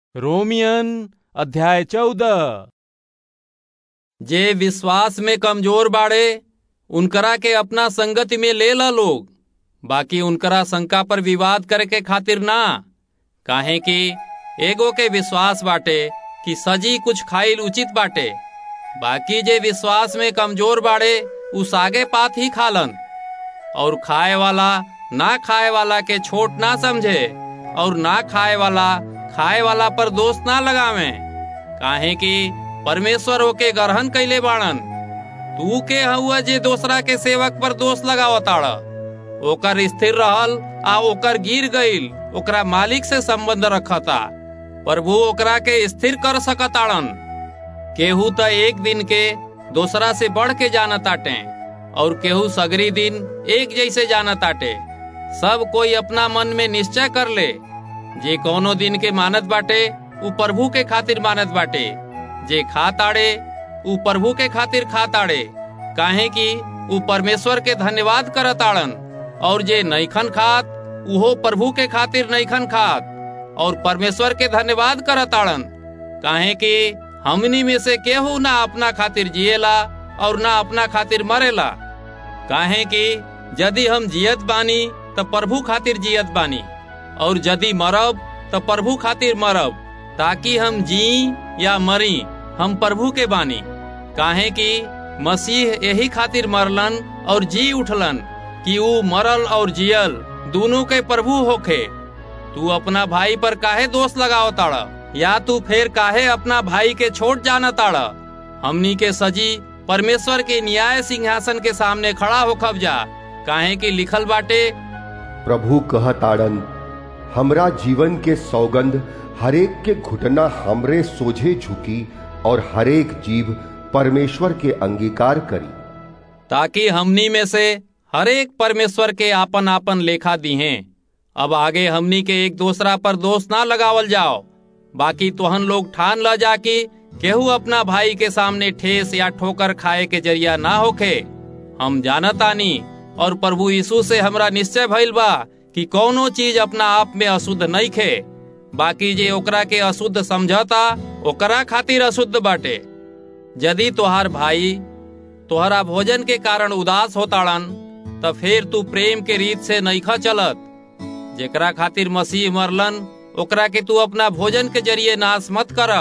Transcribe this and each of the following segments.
रोमियन अध्याय चौदह जे विश्वास में कमजोर बाड़े उनकरा के अपना संगति में ले ला लोग बाकी उनकरा शंका पर विवाद करे के खातिर ना काहे कि एगो के विश्वास बाटे कि सजी कुछ खाइल उचित बाटे बाकी जे विश्वास में कमजोर बाड़े उ सागे पात ही खालन और खाए वाला ना खाए वाला के छोट ना समझे और ना खाए वाला खाए वाला पर दोष ना लगावे काहे कि परमेश्वर ओके ग्रहण कैले बाड़न तू के हुआ जे दूसरा के सेवक पर दोष लगावताड़ ओकर स्थिर रहल आ ओकर गिर गईल ओकरा मालिक से संबंध रखता प्रभु ओकरा के स्थिर कर सकताड़न केहू त एक दिन के दूसरा से बढ़ के जानताटे और केहू सगरी दिन एक जैसे जानताटे सब कोई अपना मन में निश्चय कर ले जे कोनो दिन के मानत बाटे उ प्रभु के खातिर मानत बाटे जे खा ताड़े उ प्रभु के खातिर खा ताड़े काहे कि उ परमेश्वर के धन्यवाद करताड़न और जे नैखन खात उहो प्रभु के खातिर नैखन खात और परमेश्वर के धन्यवाद करताड़न काहे कि हमनी में से केहू ना अपना खातिर जिएला और ना अपना खातिर मरेला काहे कि यदि हम जियत बानी त प्रभु खातिर जियत बानी और यदि मरब त प्रभु खातिर मरब ताकि हम जी या मरी हम प्रभु के बानी काहे कि मसीह यही खातिर मरलन और जी उठलन कि ऊ मरल और जियल दोनों के प्रभु होखे तू अपना भाई पर काहे दोष लगाव ताड़ या तू फिर काहे अपना भाई के छोड़ जाना ताड़ हमनी के सजी परमेश्वर के न्याय सिंहासन के सामने खड़ा होखब जा काहे कि लिखल बाटे प्रभु कहताड़न हमरा जीवन के सौगंध हरेक के घुटना हमरे सोझे झुकी और हरेक जीव परमेश्वर के अंगीकार करी ताकि हमनी में से हरेक परमेश्वर के आपन आपन लेखा दिहे अब आगे हमनी के एक दूसरा पर दोष ना लगावल जाओ बाकी तोहन लोग ठान ल जा कि केहू अपना भाई के सामने ठेस या ठोकर खाए के जरिया ना होखे हम जानतानी और प्रभु यीशु से हमरा निश्चय भइल बा कि कौनो चीज अपना आप में अशुद्ध नहीं खे बाकी जे ओकरा के अशुद्ध समझता ओकरा खातिर अशुद्ध बाटे यदि तोहार भाई तोहरा भोजन के कारण उदास होताड़न त फिर तू प्रेम के रीत से नईखा चलत जेकरा खातिर मसीह मरलन ओकरा के तू अपना भोजन के जरिए नाश मत कर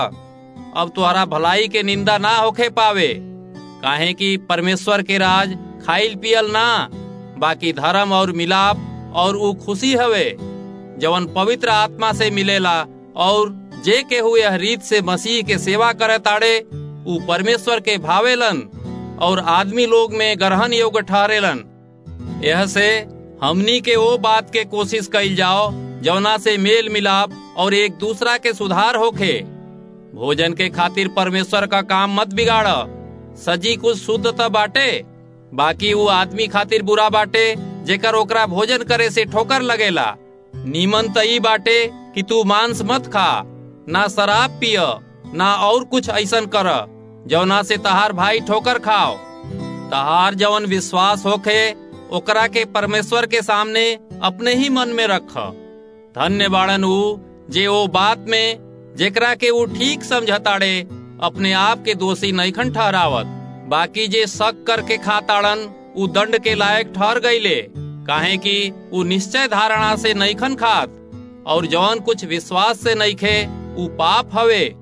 अब तोहरा भलाई के निंदा ना होखे पावे काहे कि परमेश्वर के राज खाइल पियल ना बाकी धर्म और मिलाप और ऊ खुशी हवे जवन पवित्र आत्मा से मिलेला और जे के हुए रीत से मसीह के सेवा करे ताड़े ऊ परमेश्वर के भावेलन और आदमी लोग में ग्रहण योग्य ठहरेलन यह से हमनी के वो बात के कोशिश कइल जाओ जवना से मेल मिलाप और एक दूसरा के सुधार होखे भोजन के खातिर परमेश्वर का काम मत बिगाड़ सजी कुछ शुद्ध त बाटे बाकी वो आदमी खातिर बुरा बाटे जेकर ओकरा भोजन करे से ठोकर लगेला नीमन त ई बाटे कि तू मांस मत खा ना शराब पिय ना और कुछ ऐसन कर जवना से तहार भाई ठोकर खाओ तहार जवन विश्वास होखे ओकरा के परमेश्वर के सामने अपने ही मन में रख धन्य बाड़न ऊ जे ओ बात में जेकरा के ऊ ठीक समझताड़े अपने आप के दोषी नैखन ठहरावत बाकी जे शक करके खाताड़न ऊ दंड के लायक ठहर गईले काहे कि ऊ निश्चय धारणा से नैखन खात और जौन कुछ विश्वास से नईखे ऊ पाप हवे